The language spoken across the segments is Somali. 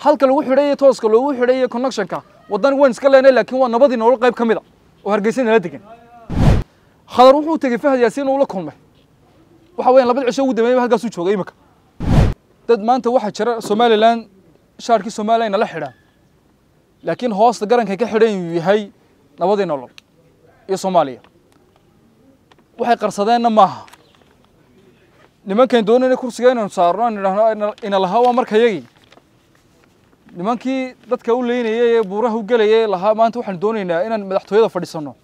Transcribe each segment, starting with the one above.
halka lagu xidhay iyo tooska loogu xidhay iyo connectionka waddan waan iska leenay laakiin waa nabadii nolol qayb ka mid a oo hargeysa nala degan khadar wuxuu tegey fahad yaasiin uu la kulmay waxa weeyaan labada cisho ugu dambeeyay halkaasuu joogay imika dad maanta waxaa jira somalilan shaarkii somalilan nala xidhaan laakiin hoosta garankay ka xidhan uu yahay nabadii nolol iyo soomaaliya waxay qarsadeenna maaha nimankan doonayna kursiga inaynu saarno aan idhaahno ina lahaa waa markayagii nimankii dadka u leynayay ee buuraha u gelayay lahaa maanta waxaan doonaynaa inaan madaxtooyada fadhiisanno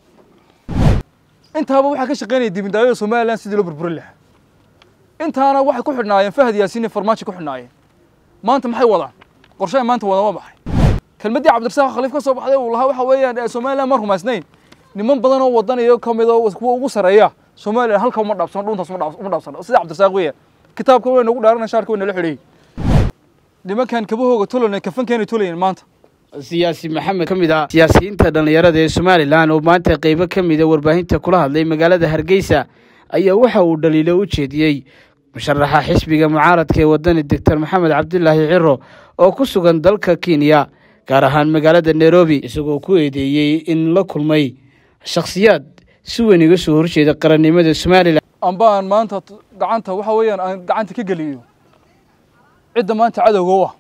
intaaba waxaa ka shaqeynaya dibindaayada somalilan sidii loo burburin lahaa intaana waxay ku xidhnaayeen fahad yaasiin iyo farmaajo ku xidhnaayeen maanta maxay wadaan qorshaha maanta wadaan waa maxay kelmaddii cabdirasaaq khaliif ka soo baxday uu lahaa waxa weeyaan somalilan ma rumaysnayn niman badan oo wadan iyo ka mid oo kuwa ugu sarreeya somalilan halka uma dhaabsano dhuntaas uma dhaabsano sida cabdirasaaq weeyaan kitaabka way nagu dhaarana shaarka way nala xidhayay nimankan kabahooga tolana kafankeena tolayeen maanta siyaasi maxamed ka mid ah siyaasiyiinta dhallinyarada ee somalilan oo maanta qeybo ka mida warbaahinta kula hadlay magaalada hargeysa ayaa waxa uu dhaliilo u jeediyey musharaxa xisbiga mucaaradka ee wadani doctor maxamed cabdilaahi ciro oo ku sugan dalka kenya gaar ahaan magaalada nairobi isagoo ku eedeeyey in la kulmay shakhsiyaad si weyn iga soo horjeeda qarannimada somalilan amba aan maanta gacanta waxa weeyaan aan gacanta ka geliyo cidda maanta cadowga u ah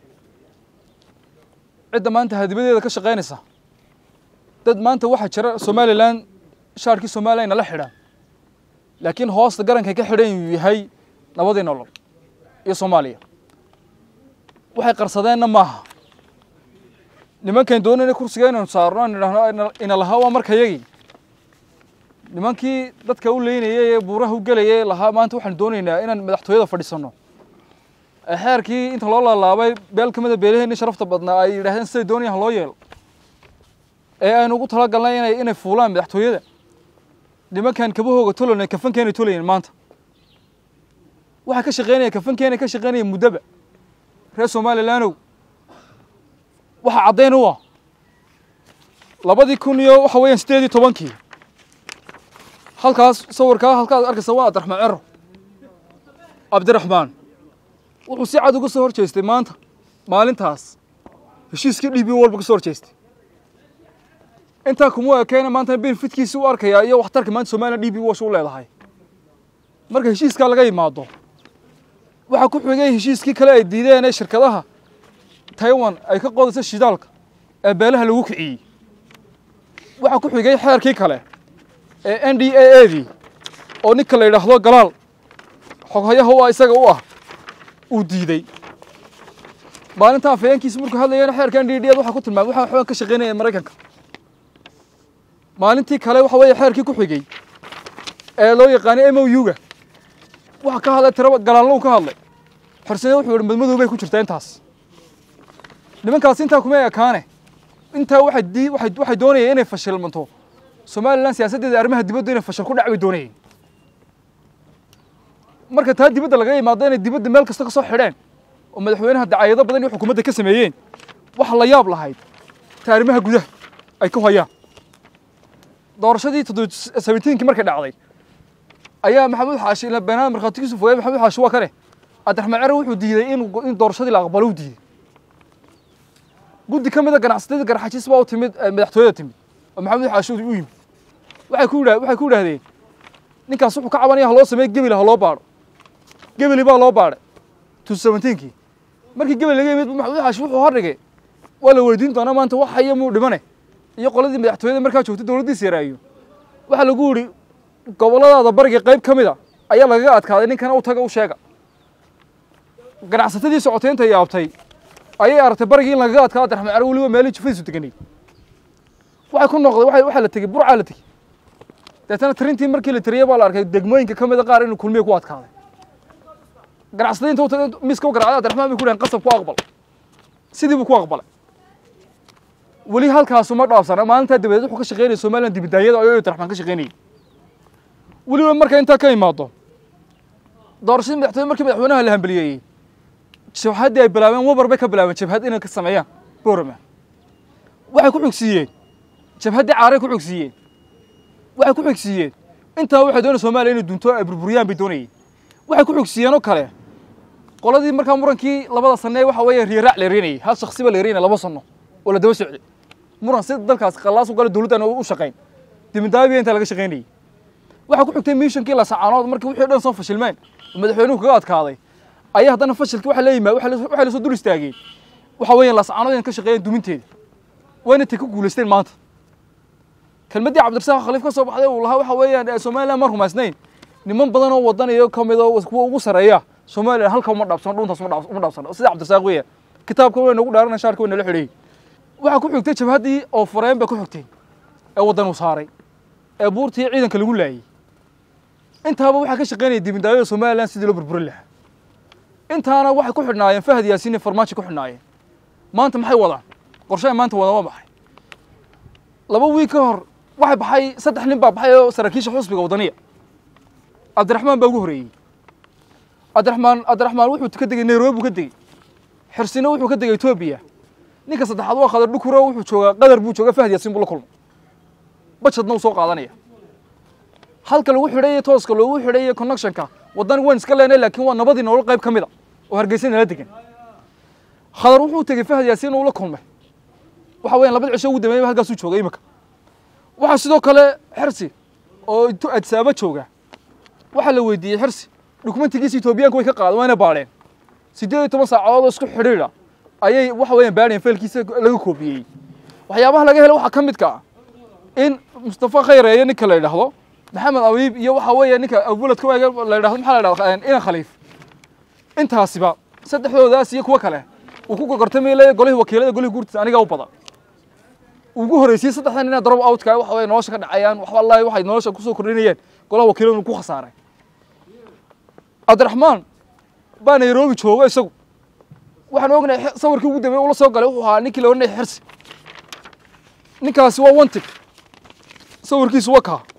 cidda maanta hadibadeeda ka shaqaynaysa dad maanta waxaa jira somalilan shaarkii somalilan nala xidhaan laakiin hoosta garankay ka xidhan uu yahay nabadii nolol iyo soomaaliya waxay qarsadeenna maaha nimankan doonayna kursiga inaynu saarno aan idhaahno ina lahaa waa markayagii nimankii dadka u leynayay ee buuraha u gelayay lahaa maanta waxaan doonaynaa inaan madaxtooyada fadhiisanno xeerkii inta loo laalaabay beel ka mida beelaheenii sharafta badnaa ay yidhahdeen siday doonayaan ha loo yeelo ee aynu ugu talagalnay inay inay fuulaan madaxtooyada nimankan kabahooga tolana kafankeena tolayeen maanta waxaa ka shaqeynaya kafankeena ka shaqeynaya muddaba reer somalilaanow waxaa caddayn u ah labadii kun iyo waxa weeyaan siddeed iyo tobankii halkaas sawirkaa halkaad arkaysa waa abdiraxmaan cero cabdiraxmaan wuxuu si cad uga soo hor jeestay maanta maalintaas heshiiskii dhiibi walba ka soo hor jeestay intaa kuma ekeena maantana benefitkiisi u arkayaa iyo waxtarka maanta somalilan dhiibi wash u leedahay marka heshiiskaa laga yimaado waxaa ku xigay heshiiskii kale ay diideen ee shirkadaha taiwan ay ka qodaysa shidaalka ee beelaha lagu kiciyey waxaa ku xigay xeerkii kale ee n d a a dii oo ninka la yidhaahdo galaal xoghayaha u ah isaga u ah uu diidey maalinta afhayeenkiisa markuu hadlayana xeerka n d d waxaa ku tilmaamay waxaa xoogan ka shaqeynaya maraykanka maalintii kale waxa weeye xeerkii ku xigey ee loo yaqaanay m o u-ga waxa ka hadlay tiraba galaallow ka hadlay xorsane wuxuu yihi madmadow bay ku jirtaa intaas nimankaas intaa kuma ekaane intaa waxay dii waxay waxay doonayeen inay fashilmanto somalilan siyaasaddeeda arrimaha dibadda inay fashil ku dhac bay doonayeen marka taa dibadda laga yimaado inay dibadda meel kasta ka soo xidheen oo madaxweynaha dacaayado badan iyo xukuumadda ka sameeyeen waxa la yaab lahayd ta arrimaha gudaha ay ku hayaan doorashadii toddoba sabentiinkii markay dhacday ayaa maxamuud xaashi ila beenaada markhaatigiisu fogay maxamuud xaashi waa kane cabdiraxmaan cere wuxuu diiday in in doorashadii la aqbalo u diiday guddi ka mida ganacsatada garxajiis baa u timid madaxtooyada timid oo maxamuud xaashi u yimid waxay ku yidha waxay ku yidhaahdeen ninkaas wuxuu ka cabanaya ha loo sameeyo gebel ha loo baadho gebeli baa loo baadhay two seventeenkii markii gebel laga yimid maxamuud xaashi wuxuu hordhigay waa la weydiin doonaa maanta wax haya muu dhimane iyo qoladii madaxtooyada markaa joogtay dowladdiisa yaraayo waxaa lagu yidhi gobolladaada bariga qayb ka mid a ayaa lagaga adkaaday ninkana u taga u sheega ganacsatadii socotay intay yaabtay ayay aragtay barigii in lagaga adkaado abdiraxmaan cere weliba meelihii jufadiisu deganay waxay ku noqday waxay waxaa la tegey burcaa la tegey deetana tirintii markii la tiriyey baa la arkay degmooyinka ka mid a qaar inuu kulmiye ku adkaaday ganacsatada inta u tagay miska u garacday abdiraxmaan bay ku dhahen qasab ku aqbal sidii buu ku aqbalay weli halkaasu ma dhaafsana maalintaa dabadeed wuxuu ka shaqeynaya somalilan dibidaayada ayuu abdiraxmaan ka shaqeynayay weliba marka intaa ka imaado doorashadii madaxtooye markii madaxweynaha la hambeliyeeyey jabhaddii ay bilaabeen wabar bay ka bilaabeen jabhad inay ka sameeyaan boorama waxay ku xogsiiyeen jabhaddii caaray ku xogsiiyeen waxay ku xogsiiyeen intaa waxay doonayeen soomaaliya inay dunto ay burburiyaan bay doonayeen waxay ku xogsiiyeen oo kale qoladii markaa murankii labada sane waxa weeye riyaraac la yareynayay hal shaksiba la yareynaya laba sano oo la daba socday muran si dalkaas qallaas u gala dowladdan u shaqayn dimindaabiya inta laga shaqaynayay waxaa ku xigtay miishankii la sacaanood markii wixii dhan soo fashilmeen oo madaxweynuhu kaga adkaaday ayaa haddana fashilkii waxa la yimaad waxay lasoo dul istaageen waxa weeyaan la sacaanood inay ka shaqeeyeen duminteeda wayna tay ku guulaysteen maanta kelmaddii cabdirasaaq khaliif ka soo baxday uu lahaa waxa weeyaan somaliland ma rumaysnayn niman badan oo wadan iyo ka mid oo kuwa ugu sarreeya somaliland halka uma dhaabsano dhuntaas uma dhaabsano sida cabdirasaaq weeyaan kitaabka way nagu dhaaranay shaarka way nala xidhayay waxaa ku xigtay jabhaddii oo fureen bay ku xigtay ee waddan uu saaray ee buurtii ciidanka lagu laayay intaaba waxaa ka shaqaynaya dibindaayada somaliland sidii loo burburin lahaa intaana waxay ku xidhnaayeen fahad yaasiin iyo farmaajo ku xidhnaayeen maanta maxay wadaan qorshe ay maanta wadaan waa maxay laba wiig ka hor waxay baxay saddex nin baa baxay oo saraakiisha xusbiga waddaniya cabdiraxmaan baa ugu horeeyey cabdiraxmaan cabdiraxmaan wuxuu ka degay nairobi buu ka degey xirsina wuxuu ka degay etoobiya ninka saddexaad waa qadar dhukuro wuxuu joogaa qadar buu joogaa fahad yaasiin buu la kulmay bajadna uu soo qaadanaya halka lagu xidhay tooska loogu xidhay connectionka waddan waan iska leenay laakiin waa nabadii nolol qayb ka mid a oo hargeysa nala degan khadar wuxuu tegey fahad yaasiin uu la kulmay waxa weeyaan labada cisho ugu dambeeyay halkaasuu joogay imika waxaa sidoo kale xirsi oo adsaaba jooga waxaa la weydiiyey xirsi dukumentigiisa etoobiyaanku way ka qaadeen wayna baadheen siddeed iyo toban saacadood oo isku xidhiidha ayay waxa weeyaan baadheen faylkiisa laga koobiyey waxyaabaha laga helay waxaa ka midka ah in mustafa khayreeye ninka la yidhaahdo maxamed abiib iyo waxa weeye ninka abuladka la yidhahdo maxaa la yidhahda inan khaliif intaasiba saddexdoodaas iyo kuwo kale uu ku gorgortamay leeyahay golihii wakiilada golihii guurtiisa aniga u badan ugu horreysiyey saddexdan inaa drop outka waxa weye nolosha ka dhacayaan wax wallahi waxay nolosha kusoo kordhinayeen golaha wakiiladu ku khasaaray cabdiraxmaan baa nairobi jooga isagu waxaan ognahay sawirkii ugu dambeeyey ula soo galay wuxuu ahaa ninkii la odhanayay xirsi ninkaasi waa wantig sawirkiisu waa kaa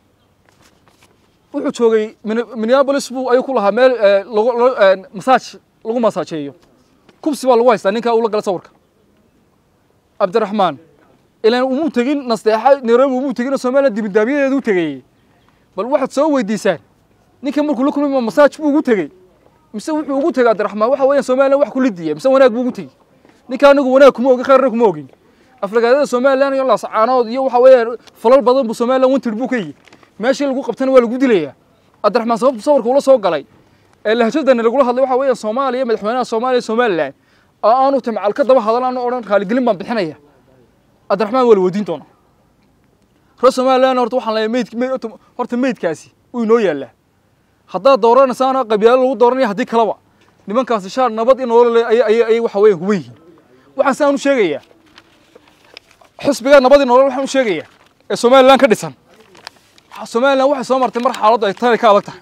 wuxuu joogay minneapolis buu ayuu ku lahaa meel masaaj lagu masaajeeyo kubsi baa lagu haystaa ninkaa ula gala sawirka cabdiraxmaan ilaan umuu tegin nasteexa nairobi umuu tegin oo somaliland dibindaabiyadeedu u tegayey bal waxaad soo weydiisaan ninka markuu la kulmay ma masaaj buu ugu tegey mise wuxuu ugu tegay cabdiraxmaan waxa weeyaan somaliland wax kula diya mise wanaag buu ugu tegey ninka anigu wanaag kuma ogin khayrna kuma ogin aflagaadada somaliland iyo laascaanood iyo waxa weeyaan falal badan buu somaliland wantir buu ka yihi meeshii lagu qabtana waa lagu dilayaa cabdiraxmaan sababtu sawirka ula soo galay ee lahjadana lagula hadlay waxa weeyaan soomaaliya madaxweynaha soomaaliya somaliland oo aanu timcal ka daba hadal aanu odhan raaligelin baan bixinaya cabdiraxmaan waa la weydiin doonaa reer somaliland horta waxaan leeyahay meyd meyd horta meydkaasi wuu inoo yaallaa haddaad dooranaysaana qabyaalo lagu dooranaya haddii kaleba nimankaasi shaar nabad in nolol ayay ayay ayay waxa weeyaan huban yihiin waxaan sidaan u sheegayaa xisbiga nabad in nolol waxaan u sheegayaa ee somaliland ka dhisan somaliland waxay soo martay mar xaaladdu ay tani ka adag tahay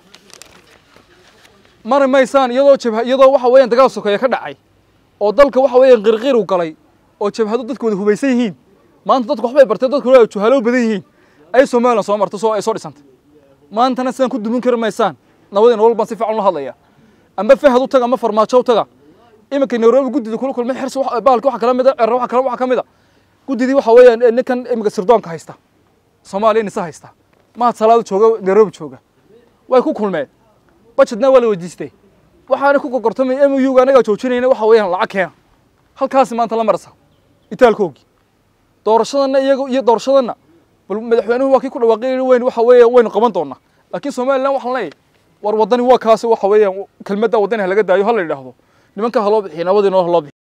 mari maysaan iyadoo jabha iyadoo waxa weeyaan dagaal sokeeye ka dhacay oo dalka waxa weeyaan qirqir u galay oo jabhadu dadkooda hubaysan yihiin maanta dadku waxbay barteen dadku waa juhalo badan yihiin ay somaliland soo martay soo ay soo dhisantay maantana sidaan ku dumin kari maysaan nabadii nolol baan si fiican ula hadlaya amba fahad u taga ama farmaajo u taga iminka nairobi guddida kula kulmay xirsi bahalka waxa kala mid a cerre waxa kale waxa ka mid a guddidii waxa weeyaan ninkan iminka sirdoonka haysta soomaaliya nisa haysta mahad salaado jooga nairobi jooga way ku kulmeen bajetna waa la weydiistay waxaana ku gorgortamay m u ga anagaa joojinayna waxa weeyaan lacag keena halkaasi maanta la marasa itaalkoogii doorashadana iyaga iyo doorashadana bal madaxweynuhu waa kii ku dhawaaqay weyn waxa weeyaan waynu qaban doonaa laakiin somaliland waxaan leeyahay war waddani waa kaasi waxa weeyaan kelmadda waddani ha laga daayo ha la yidhaahdo nimanka ha loo bixiyo nabadii noo ha loo bixiyo